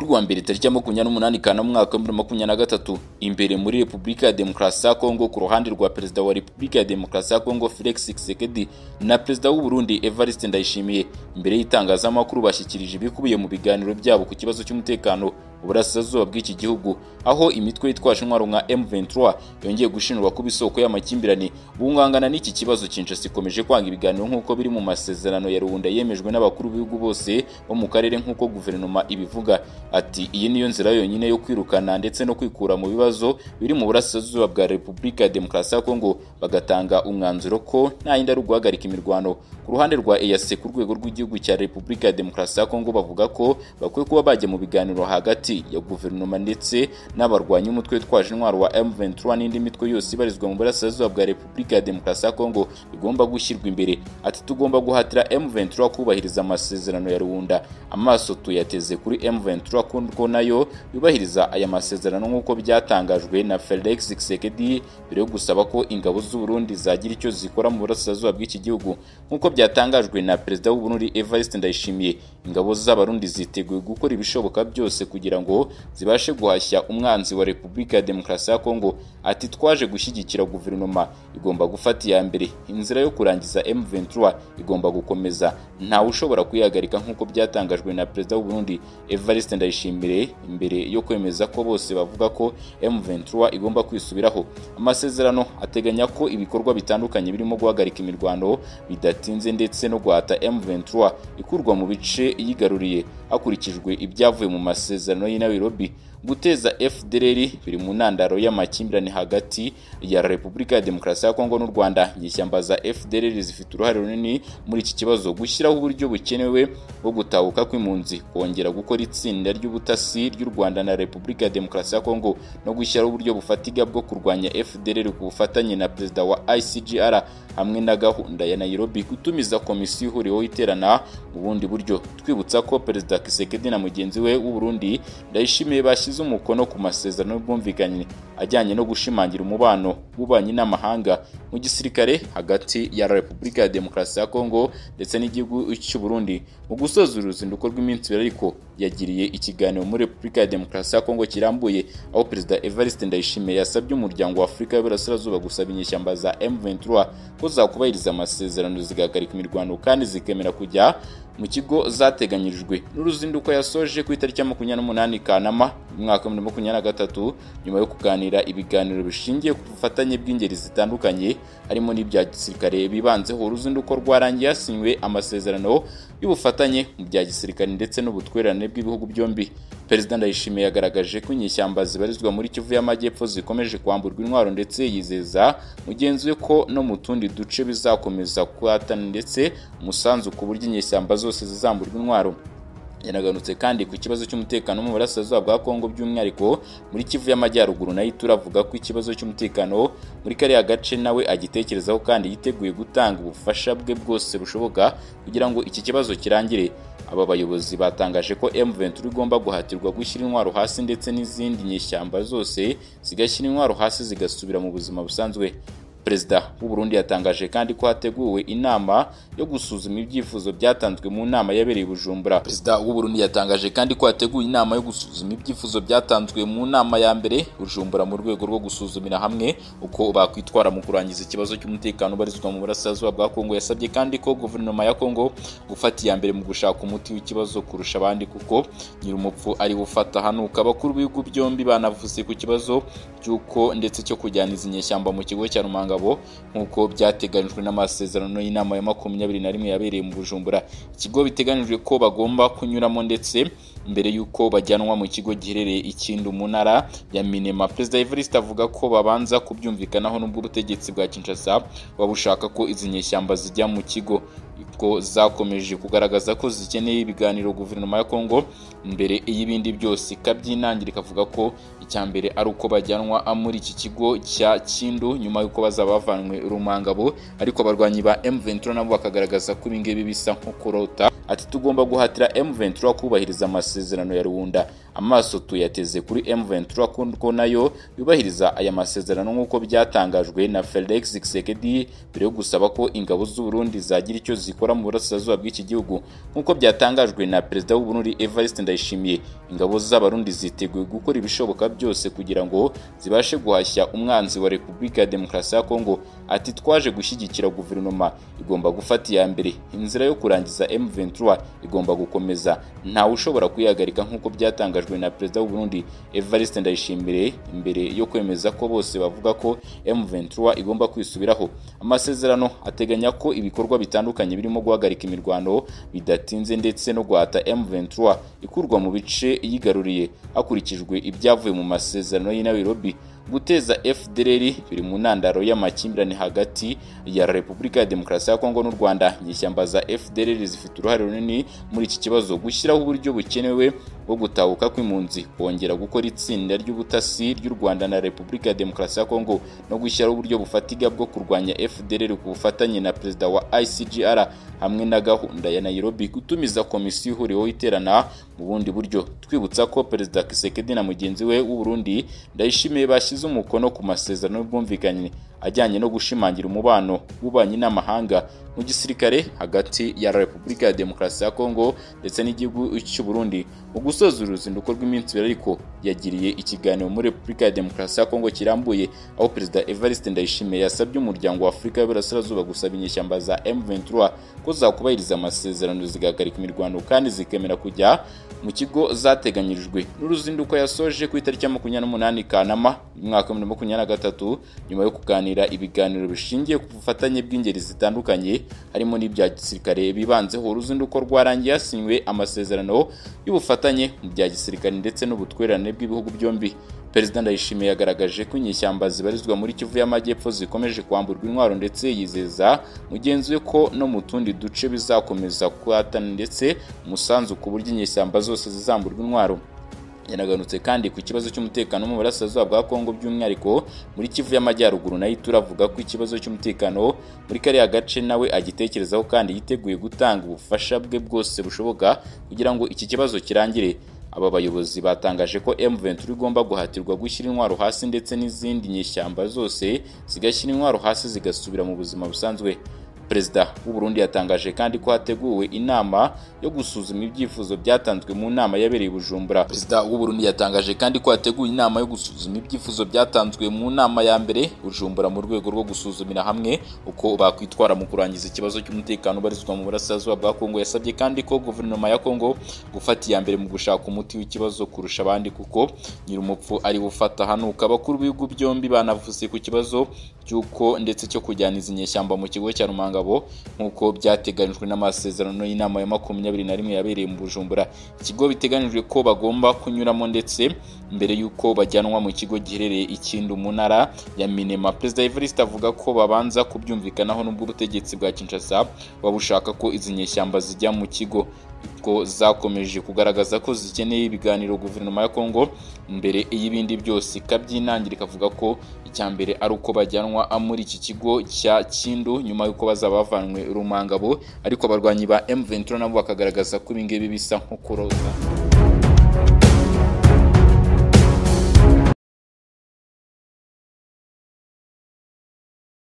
wa mbere tariki ya makumyabiri n'umunani Kanama umwaka w'ibihumbi bibiri na makumyabiri na gatatu imbere muri Repubulika ya Demokarasi ya Kongo ku ruhande rwa Perezida wa Repubulika ya Demokarasi ya Kongo Felix Tshisekedi na Perezida w'u Burundi Evariste Ndayishimiye imbere y'itangazamakuru bashyikirije ibikubiye mu biganiro byabo ku kibazo cy'umutekano uburasirazuba bw'iki gihugu aho imitwe yitwaje intwaro nka M23 yongeye gushinjwa kuba isoko y'amakimbirane bungangana n'iki kibazo Kinshasa ikomeje kwanga ibiganiro nk'uko biri mu masezerano ya Rwanda yemejwe n'abakuru b'ibihugu bose bo mu karere nk'uko guverinoma ibivuga ati iyi niyo nzira yonyine yo kwirukana ndetse no kwikura mu bibazo biri mu burasirazuba bwa Repubulika ya Demokarasi ya Kongo bagatanga umwanzuro ko nta yindi ari uguhagarika imirwano ku ruhande rwa EAC ku rwego rw'igihugu cya Repubulika ya Demokarasi ya Kongo bavuga ko bakwiye kuba bajya mu biganiro hagati ya guverinoma ndetse n'abarwanya umutwe witwaje intwaro wa M23 n'indi mitwe yose ibarizwa mu burasirazuba bwa Repubulika ya Demokarasi ya Kongo igomba gushyirwa imbere ati tugomba guhatira M23 kubahiriza amasezerano ya Rwanda amaso tuyateze kuri M23 ko nayo yubahiriza aya masezerano nk'uko byatangajwe na Felix Tshisekedi mbere yo gusaba ko ingabo z'u Burundi zagira icyo zikora mu burasirazuba bw'iki gihugu nk'uko byatangajwe na Perezida w'u Burundi Evariste Ndayishimiye ingabo z'abarundi ziteguye gukora ibishoboka byose kugira ngo zibashe guhashya umwanzi wa Repubulika ya Demokarasi ya Kongo ati twaje gushyigikira guverinoma igomba gufata iya mbere inzira yo kurangiza M23 igomba gukomeza ntawe ushobora kuyihagarika nk'uko byatangajwe na Perezida w'u Burundi Evariste Ndayishimire imbere yo kwemeza ko bose bavuga ko M23 igomba kwisubiraho amasezerano ateganya ko ibikorwa bitandukanye birimo guhagarika imirwano bidatinze ndetse no guhata M23 ikurwa mu bice yigaruriye hakurikijwe ibyavuye mu masezerano y'i Nairobi guteza FDLR biri mu ntandaro y'amakimbirane hagati ya Repubulika ya Demokarasi ya Kongo n'u Rwanda nyishyamba za FDLR zifite uruhare runini muri iki kibazo gushyiraho uburyo bukenewe bwo gutahuka kw'impunzi kongera gukora itsinda ry'ubutasi ry'u Rwanda na Repubulika ya Demokarasi ya Kongo no gushyiraho uburyo bufatiga bwo kurwanya FDLR ku bufatanye na Perezida wa ICGR hamwe na gahunda ya Nairobi gutumiza komisiyo ihuriweho iterana mu bundi buryo twibutsa ko Perezida Tshisekedi na mugenzi we w'u Burundi Ndayishimiye bashyize bashyize umukono ku masezerano y'ubwumvikane ajyanye no gushimangira umubano w'ububanyi n'amahanga mu gisirikare hagati ya Repubulika ya Demokarasi ya Kongo ndetse n'igihugu cy'u Burundi mu gusoza uruzinduko rw'iminsi ibiri ariko yagiriye ikiganiro muri Repubulika ya Demokarasi ya Kongo kirambuye aho Perezida Evariste Ndayishimiye yasabye umuryango wa Afurika y'Iburasirazuba gusaba inyeshyamba za M23 ko zakubahiriza amasezerano zigahagarika imirwano kandi zikemera kujya mu kigo zateganyirijwe n'uruzinduko yasoje ku itariki ya makumyabiri n'umunani Kanama umwaka wa makumyabiri na gatatu nyuma yo kuganira ibiganiro bishingiye ku bufatanye bw'ingeri zitandukanye harimo n'ibya gisirikare bibanzeho uruzinduko rwarangiye hasinywe amasezerano y'ubufatanye mu bya gisirikare ndetse n'ubutwererane bw'ibihugu byombi perezida ndayishimiye yagaragaje ko inyeshyamba zibarizwa muri kivu y'amajyepfo zikomeje kwamburwa intwaro ndetse yizeza mugenzi we ko no mu tundi duce bizakomeza guhatana ndetse umusanzu ku buryo inyeshyamba zose zizamburwa intwaro yanaganutse kandi ku kibazo cy'umutekano mu burasirazuba bwa Kongo by'umwihariko muri Kivu y'Amajyaruguru nayo turavuga ko ikibazo cy'umutekano muri kariya gace nawe agitekerezaho kandi yiteguye gutanga ubufasha bwe bwose bushoboka kugira ngo iki kibazo kirangire aba bayobozi batangaje ko M23 igomba guhatirwa gushyira intwaro hasi ndetse n'izindi nyeshyamba zose zigashyira intwaro hasi zigasubira mu buzima busanzwe perezida w'u Burundi yatangaje kandi ko hateguwe inama yo gusuzuma ibyifuzo byatanzwe mu nama yabereye Bujumbura perezida w'u Burundi yatangaje kandi ko hateguwe inama yo gusuzuma ibyifuzo byatanzwe mu nama ya mbere Bujumbura mu rwego rwo gusuzumira hamwe uko bakwitwara mu kurangiza ikibazo cy'umutekano ubarizwa mu burasirazuba bwa Kongo yasabye kandi ko guverinoma ya Kongo gufata iya mbere mu gushaka umuti w'ikibazo kurusha abandi kuko nyir'umupfu ari ufata hanuka abakuru b'ibihugu byombi banavuze ku kibazo cy'uko ndetse cyo kujyana izi nyeshyamba mu kigo cya Rumanga ngabo nk'uko byateganijwe n'amasezerano y'inama ya makumyabiri na rimwe yabereye mu bujumbura ikigo biteganijwe ko bagomba kunyuramo ndetse mbere y'uko bajyanwa mu kigo giherereye ikindi mu ntara ya minema perezida evariste avuga ko babanza kubyumvikanaho n'ubwo ubutegetsi bwa kinshasa buba bushaka ko izi nyeshyamba zijya mu kigo ko zakomeje kugaragaza ko zikeneye ibiganiro guverinoma ya Kongo mbere y'ibindi byose ikabyinangira ikavuga ko icya mbere ari uko bajyanwa muri iki kigo cya Kindu nyuma y'uko bazaba bavanywe Rumangabo ariko abarwanyi ba M23 nabo bakagaragaza ko ibingibi bisa nko kurota ati tugomba guhatira M23 kubahiriza amasezerano ya Rwanda amaso tuyateze kuri M23 ko nayo yubahiriza aya masezerano nk'uko byatangajwe na Felix Tshisekedi mbere yo gusaba ko ingabo z'u Burundi zagira icyo zikora zikora mu burasirazuba bw'iki gihugu nk'uko byatangajwe na perezida w'u Burundi Evariste Ndayishimiye ingabo z'abarundi ziteguye gukora ibishoboka byose kugira ngo zibashe guhashya umwanzi wa Repubulika ya Demokarasi ya Kongo ati twaje gushyigikira guverinoma igomba gufata iya mbere inzira yo kurangiza M23 igomba gukomeza ntawe ushobora kuyihagarika nk'uko byatangajwe na perezida w'u Burundi Evariste Ndayishimiye imbere yo kwemeza ko bose bavuga ko M23 igomba kwisubiraho amasezerano ateganya ko ibikorwa bitandukanye birimo guhagarika imirwano bidatinze ndetse no guhata M23 ikurwa mu bice yigaruriye hakurikijwe ibyavuye mu masezerano y'i Nairobi guteza FDLR biri mu ntandaro y'amakimbirane hagati ya Repubulika ya Demokarasi ya Kongo n'u Rwanda inyeshyamba za FDLR zifite uruhare runini muri iki kibazo gushyiraho uburyo bukenewe bwo gutahuka kw'impunzi kongera gukora itsinda ry'ubutasi ry'u Rwanda na Repubulika ya Demokarasi ya Kongo no gushyiraho uburyo bufatiga bwo kurwanya FDLR ku bufatanye na perezida wa ICGR hamwe na gahunda ya Nairobi gutumiza komisiyo ihuriweho iterana mu bundi buryo twibutsa ko perezida Kisekedi na mugenzi we w'u Burundi Ndayishimiye bashyize umukono ku masezerano y'ubwumvikane ajyanye no gushimangira umubano w'ububanyi n'amahanga mu gisirikare hagati ya Repubulika ya Demokarasi ya Kongo ndetse n'igihugu cy'u Burundi mu gusoza uru ruzinduko rw'iminsi ibiri ariko yagiriye ikiganiro muri Repubulika ya Demokarasi ya Kongo kirambuye aho perezida Evariste Ndayishimiye yasabye umuryango wa Afurika y'Iburasirazuba gusaba inyeshyamba za M23 ko zakubahiriza amasezerano zigahagarika imirwano kandi zikemera kujya mu kigo zateganyirijwe n'uruzinduko yasoje ku itariki ya makumyabiri n'umunani Kanama umwaka wa bibiri makumyabiri na gatatu nyuma yo kuganira ibiganiro bishingiye ku bufatanye bw'ingeri zitandukanye harimo n'ibya gisirikare bibanzeho uruzinduko rwarangiye hasinywe amasezerano y'ubufatanye mu bya gisirikare ndetse n'ubutwererane bw'ibihugu byombi Perezida Ndayishimiye yagaragaje ko inyeshyamba zibarizwa muri Kivu y'Amajyepfo zikomeje kwamburwa intwaro ndetse yizeza mugenzi we ko no mu tundi duce bizakomeza guhatana ndetse umusanzu ku buryo inyeshyamba zose zizamburwa intwaro yanaganutse kandi ku kibazo cy'umutekano mu burasirazuba bwa Kongo by'umwihariko muri Kivu y'Amajyaruguru nayo turavuga ko ikibazo cy'umutekano muri kariya gace nawe agitekerezaho kandi yiteguye gutanga ubufasha bwe bwose bushoboka kugira ngo iki kibazo kirangire aba bayobozi batangaje ko M23 igomba guhatirwa gushyira intwaro hasi ndetse n'izindi nyeshyamba zose zigashyira intwaro hasi zigasubira mu buzima busanzwe perezida w'u Burundi yatangaje kandi ko hateguwe inama yo gusuzuma ibyifuzo byatanzwe mu nama yabereye Bujumbura perezida w'u Burundi yatangaje kandi ko hateguwe inama yo gusuzuma ibyifuzo byatanzwe mu nama ya mbere Bujumbura mu rwego rwo gusuzumira hamwe uko bakwitwara mu kurangiza ikibazo cy'umutekano ubarizwa mu burasirazuba bwa Kongo yasabye kandi ko guverinoma ya Kongo gufata iya mbere mu gushaka umuti w'ikibazo kurusha abandi kuko nyir'umupfu ari bufata hanuka abakuru b'ibihugu byombi banavuze ku kibazo cy'uko ndetse cyo kujyana izi nyeshyamba mu kigo cya Rumanga nk'uko byateganyijwe n'amasezerano y'inama ya makumyabiri na rimwe yabereye mu Bujumbura ikigo biteganyijwe ko bagomba kunyuramo ndetse mbere y'uko bajyanwa mu kigo giherereye ikindi mu ntara ya Minema Perezida Evariste avuga ko babanza kubyumvikanaho n'ubwo ubutegetsi bwa Kinshasa babushaka ko izi nyeshyamba zijya mu kigo ko zakomeje kugaragaza ko zikeneye ibiganiro guverinoma ya Kongo mbere y'ibindi byose ikabyinangira ikavuga ko icya mbere ari uko bajyanwa muri iki kigo cya Kindu nyuma y'uko bazaba bavanwe Rumangabo ariko abarwanyi ba M23 nabo bakagaragaza ko ibingibi bisa nko kuroza